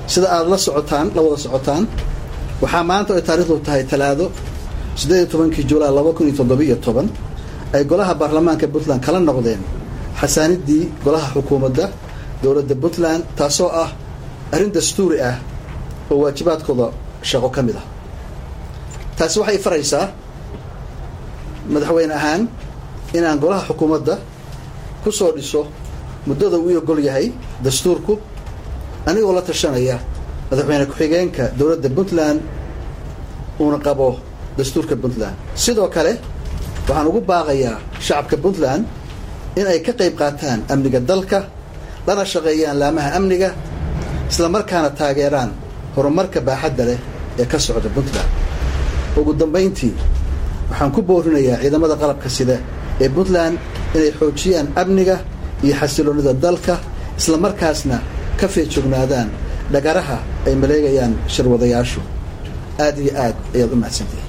sida aada la socotaan la wada socotaan waxaa maanta ay taarikhdu tahay talaado siddeed iyo tobankii julaay laba kun iyo toddobiiyo toban ay golaha baarlamaanka puntland kala noqdeen xasaaniddii golaha xukuumadda dowladda puntland taasoo ah arrin dastuuri ah oo waajibaadkooda shaqo ka mid ah taasi waxay faraysaa madaxweyne ahaan inaan golaha xukuumadda ku soo dhiso muddada uu ogol yahay dastuurku anigoo la tashanaya madaxweyne ku-xigeenka dowladda puntland uuna qabo dastuurka puntland sidoo kale waxaan ugu baaqayaa shacabka puntland in ay ka qayb qaataan amniga dalka lana shaqeeyaan laamaha amniga isla markaana taageeraan horumarka baaxadda leh ee ka socda puntland ugu dambayntii waxaan ku boorinayaa ciidamada qalabka sida ee puntland inay xoojiyaan amniga iyo xasiloonida dalka isla markaasna ka feejognaadaan dhagaraha ay maleegayaan shirwadayaashu aad iyo aad ayaad u mahadsantihin